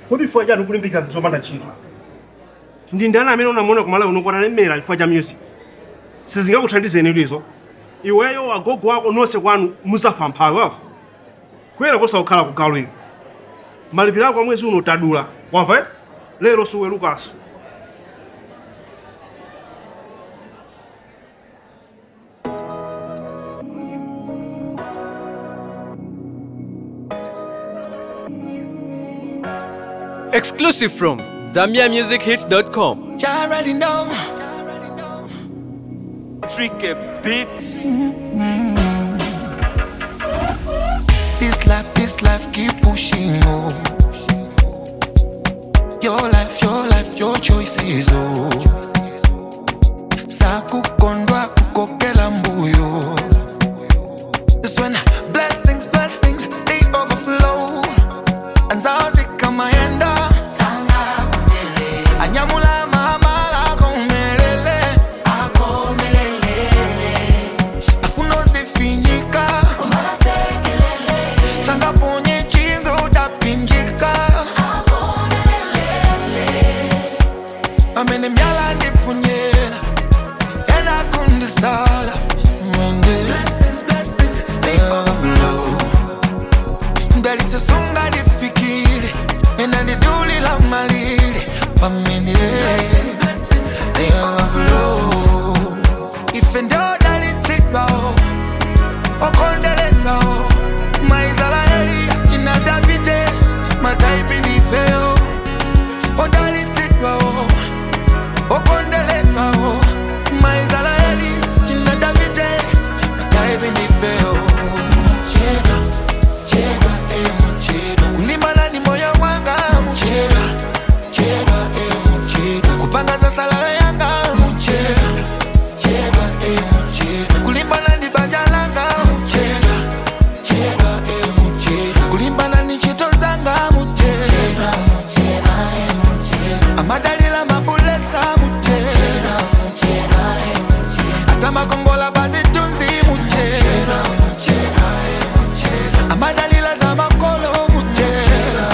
kodi chifukwa chani kulimbikira zinthu zopanda ntchito ndi ndani amene unamuona kumalawi uno kwanalemera chifukwa cha music sizingakuthandizeni izo iweyo agogo ako nonse kwanu muzafa mphawi wafa kuyera kosakukhala kugalo ino malipiro ako amwezi uno tadula wamva eh? lero suwerukaso Exclusive from ZambiaMusicHits.com. You already know. Tricky Beats. This life, this life, keep pushing on. Your life, your life, your choices, oh. Sakukondwa kukokela mbuyo. This when blessings, blessings, they overflow. Anzazi kama yenda. Anyamula mahamala komelele. Afuno sifinyika. Sanga ponye chinzo utapinjika Amene myala ndipunyela Ena kundisala Mwende They overflow Ndalitse sunga ndifikire Ena ndiduli la malire Pamene They overflow Ife ndo dalitsidwa okondeleddwa maisraeli akina davide mataipinifeo odalitsidwawo okondeleddwawo maisraeli akina davide mataipinifeo chedwa chedwa emu chedwa kulimbana ni moyo wanga muchedwa chedwa emu chedwa kupanga sasalalo yanga muchedwa chedwa emu chedwa kulimbana ni banja langa muchedwa chedwa emu chedwa kulimbana ni chito zanga muchedwa amadalila mabulesa muchedwa ata makongola bazitunzi muchedwa amadalila za makolo muchedwa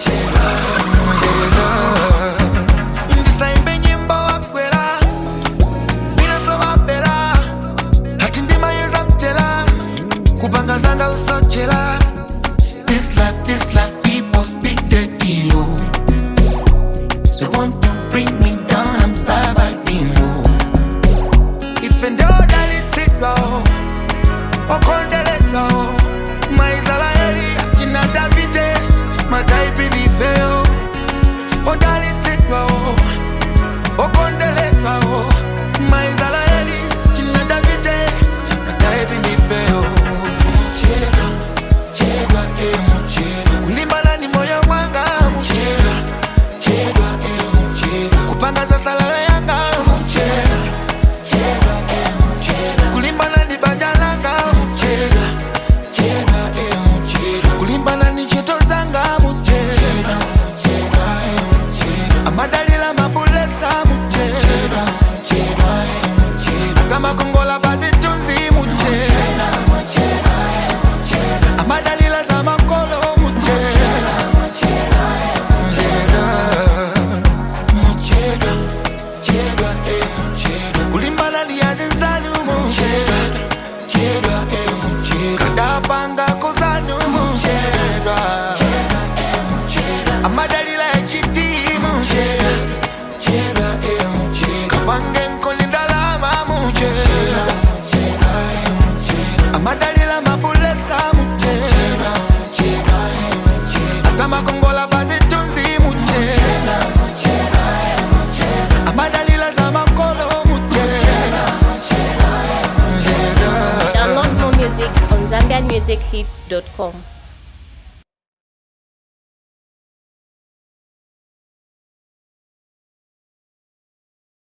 ndisaimbe nyimbo wakwera binasobapera hati ndimayeza mtela kupanga zanga usochela this life this life people speak dirty oh. they want to bring me down i'm surviving oh. ife ndo dalitsidwa oh. okondeledwa oh. maisraeli akina davide mataipinifeo odalitsidwa oh. okondeledwa oh. maisraeli akina davide mataipinifeo chedwa chedwa emu chedwa kulimbana ni moyo wanga muchedwa chedwa emu chedwa kupanga sasalalo yanga muchedwa chedwa emu chedwa kulimbana ni banja langa muchedwa chedwa emu chedwa kulimbana ni chito zanga muchedwa chedwa emu chedwa amadalila mabulesa muchedwa chedwa emu chedwa ata makongola bazitunzi muchedwa amadalila za makolo muchedwa muchedwa chedwa emuchedwa kulimbana liyazinzanu muchedwa chedwa emuchedwa kadapanga kozanu muchedwa amadalila echitimu muchedwa chedwa emuchedwa kapange nkolindalama muchedwa amadalila mabulesa muchedwa ata makongola bazitunzi muchedwa amadalila za makolo muchedwa Download more music on ZambianMusicHits.com.